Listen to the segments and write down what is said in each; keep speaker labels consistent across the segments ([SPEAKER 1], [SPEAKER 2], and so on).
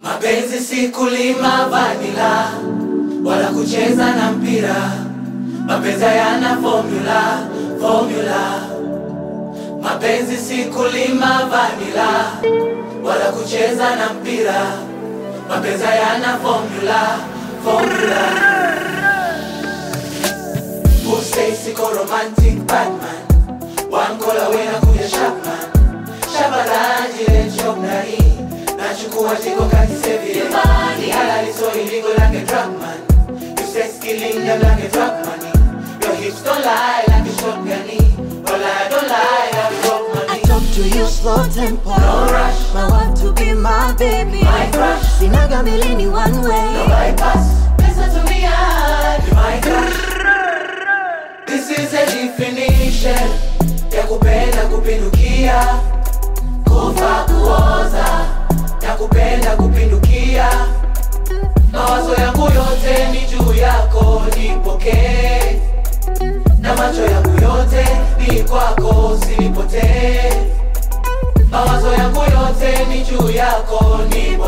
[SPEAKER 1] Mapenzi si kulima vanila wala kucheza na mpira. Mapenzi hayana formula, formula. Mapenzi si kulima vanila wala kucheza na mpira. Mapenzi hayana formula, formula. Who say siko romantic Batman One call away na kuja Chapman Shabalaji le chok na hii Nachukua jiko kati sevi Ni halali so illegal like a drug man You sex killing them like a drug money Your hips don't lie like a shotgun Well I don't lie like a drug
[SPEAKER 2] I
[SPEAKER 1] money
[SPEAKER 2] talk to you slow tempo.
[SPEAKER 1] No rush.
[SPEAKER 2] My want to be my baby.
[SPEAKER 1] My crush.
[SPEAKER 2] Sinaga milini one way.
[SPEAKER 1] No bypass Listen to me and you might crash This is a definition Ya kupenda kupindukia Kufa kuoza Ya kupenda kupindukia Mawazo yangu yote ni juu yako nipokee Na macho yangu yote ni kwako usinipotee Mawazo yangu yote ni juu yako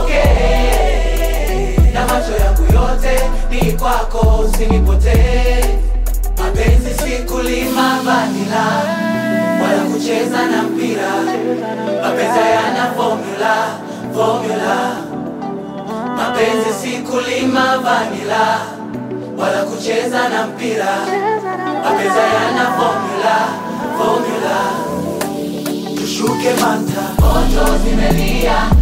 [SPEAKER 1] nipokee Na macho yangu yote ni kwako usinipotee Mapenzi si kulima vanila wala kucheza na mpira. Mapenzi hayana formula, formula. Mapenzi si kulima vanila wala kucheza na mpira. Mapenzi hayana formula, formula. Tushuke manta, moto zimelia,